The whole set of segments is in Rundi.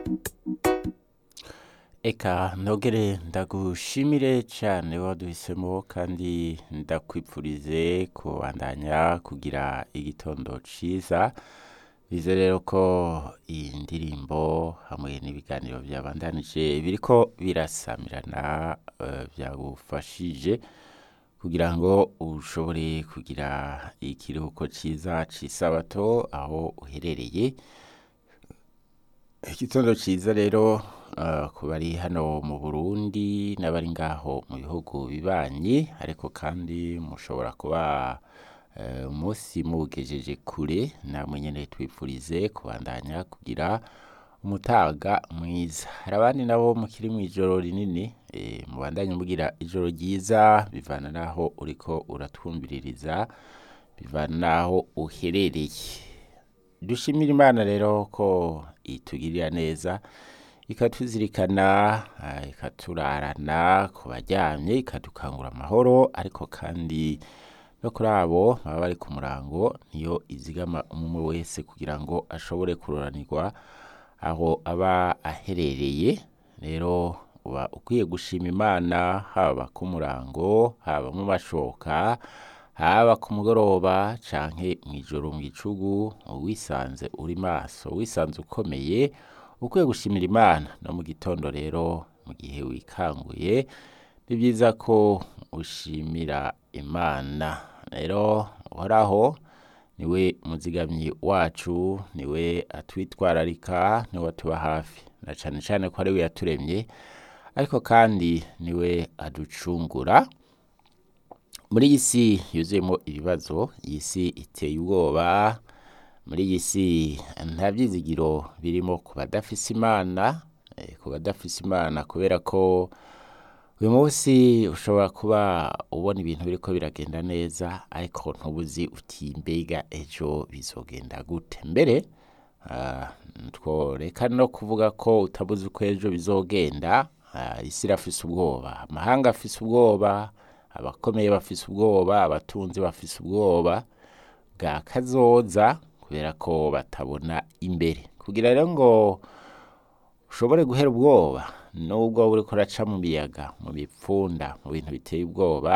Eka ntogere ndagushimire cane waduhisemo kandi ndakwipfurize kubandanya kugira igitondo ciza bize rero ko iyi ndirimbo hamwe n'ibiganiro vyabandanije biriko birasamirana eh, vyagufashije kugira ngo ushobore kugira ikiruhuko ciza c'isabato aho uherereye igitondo ciza rero eh, ku bari hano mu burundi n'abari ngaho mu bihugu bibanyi ariko kandi mushobora kuba eh, umunsi muwugejeje kure namwe nyene twifurize kubandanya kugira umutaga mwiza hari abandi nabo mukiri mw'ijoro rinini eh, mubandanye mugira ijoro ryiza bivana naho uriko uratwumviririza bivana naho uherereye dushimira imana rero ko itugirira neza ikatuzirikana ah, ikaturarana ku baryamye ikadukangura amahoro ariko kandi no kuri abo baba bari ku murango niyo izigama umwe wese kugira ngo ashobore kuroranirwa aho aba aherereye rero uba ukwiye gushima imana haba ku murango haba mu mashoka haba ku mugoroba canke mw'ijoro mw'icugu wisanze uri maso wisanze ukomeye ukwiye gushimira imana no mu gitondo rero mu gihe wikanguye ni vyiza ko ushimira imana rero uhoraho niwe muzigamyi wacu niwe atwitwararika niwe atuba hafi na cane cane ko ariwe yaturemye ariko kandi niwe aducungura muri iyi si yuzuyemo ibibazo iyi si iteye ubwoba muri iyi si nta vyizigiro birimo ku badafise imana eh, ku badafise imana kubera ko uyu munsi ushobora kuba ubona ibintu biriko biragenda neza ariko ntubuzi uti mbega ejo bizogenda gute mbere ah, tworeka no kuvuga ko utabuze uko ejo bizogenda ah, isi irafise ubwoba amahanga afise ubwoba abakomeye bafise ubwoba abatunzi bafise ubwoba bwa kazoza kubera ko batabona imbere kugira rero ngo ushobore guhera ubwoba nubwo uriko uraca mu miyaga mu bipfunda mu bintu biteye ubwoba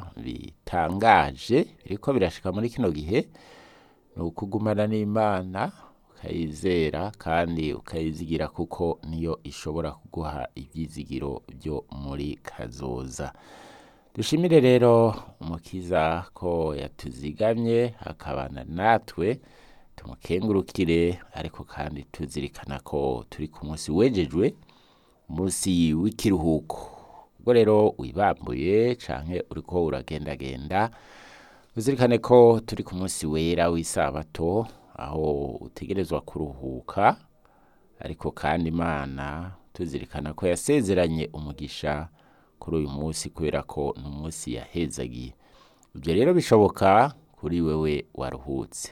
bitangaje biriko birashika muri kino gihe ni ukugumana n'imana ukayizera kandi ukayizigira kuko niyo ishobora kuguha ivyizigiro vyo muri kazoza dushimire rero umukiza ko yatuzigamye akabana natwe tumukengurukire ariko kandi tuzirikana ko turi ku munsi wejejwe umunsi w'ikiruhuko ubwo rero wibambuye canke uriko uragendagenda uzirikane ko turi ku munsi wera w'isabato aho utegerezwa kuruhuka ariko kandi imana tuzirikana ko yasezeranye umugisha kuri uyu munsi kubera ko ni umunsi yahezagiye ibyo rero bishoboka kuri wewe waruhutse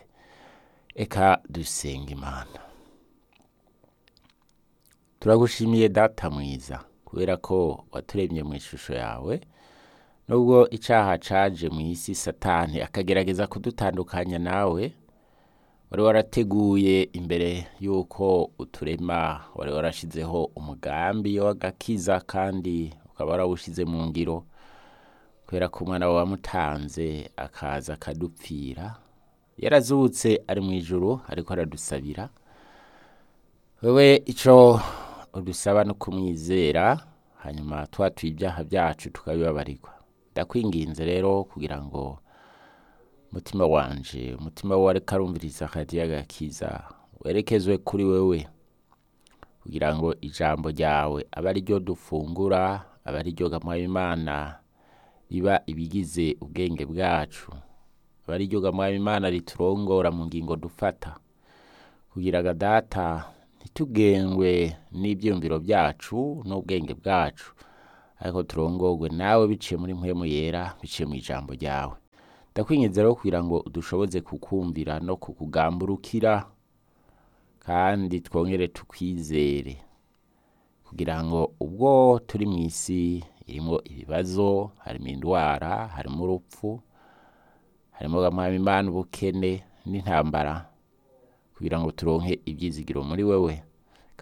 eka dusenga imana turagushimiye data mwiza kubera ko waturemye mu ishusho yawe nubwo icaha caje mu isi satani akagerageza kudutandukanya nawe wari warateguye imbere y'uko uturema wari warashizeho umugambi w'agakiza kandi ukaba warawushize mu ngiro kubera ko umwana wawe wamutanze akaza akadupfira yarazutse ari mu ijuru ariko aradusabira wewe ico udusaba no kumwizera hanyuma twatuye ibyaha byacu tukabibabarirwa ndakwinginze rero kugira ngo umutima wanje umutima wawe ariko arumviriza akadiya gakiza werekezwe kuri wewe kugira ngo ijambo ryawe abe ari ryo dufungura abe ari ryo gamwa imana riba ibigize ubwenge bwacu abe ari ryo gamwa imana riturongora mu ngingo dufata kugira ngo data ntitugengwe n'ibyiyumviro byacu n'ubwenge bwacu ariko turongorwe nawe biciye muri mpwemu yera biciye mu ijambo ryawe ndakwinginze rero kugira ngo dushoboze kukumvira no kukugamburukira kandi twongere tukwizere kugira ngo ubwo turi mu isi irimo ibibazo harimo indwara harimo urupfu harimo gamwami imana ubukene n'intambara kugira ngo turonke ibyizigiro muri wewe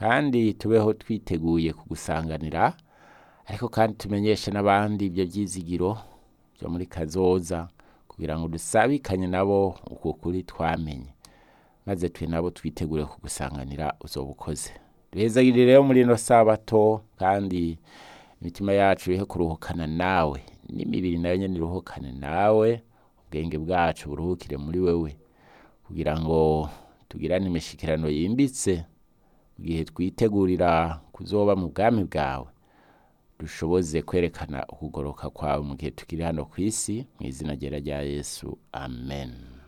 kandi tubeho twiteguye kugusanganira ariko kandi tumenyeshe n'abandi ibyo byizigiro byo muri kazoza kugira ngo dusabikanye nabo uko kuri twamenye maze twe nabo twitegure kugusanganira uzoba ukoze duhezagire rero muri ino sabato kandi imitima yacu ihe kuruhukana nawe n'imibiri nayo nyene iruhukane nawe ubwenge bwacu buruhukire muri wewe kugira ngo tugirane imishikirano yimbitse mu gihe twitegurira kuzoba mu bwami bwawe dushoboze kwerekana ukugoroka kwawe mu gihe tukiri hano ku isi mu izina ryera rya yesu amen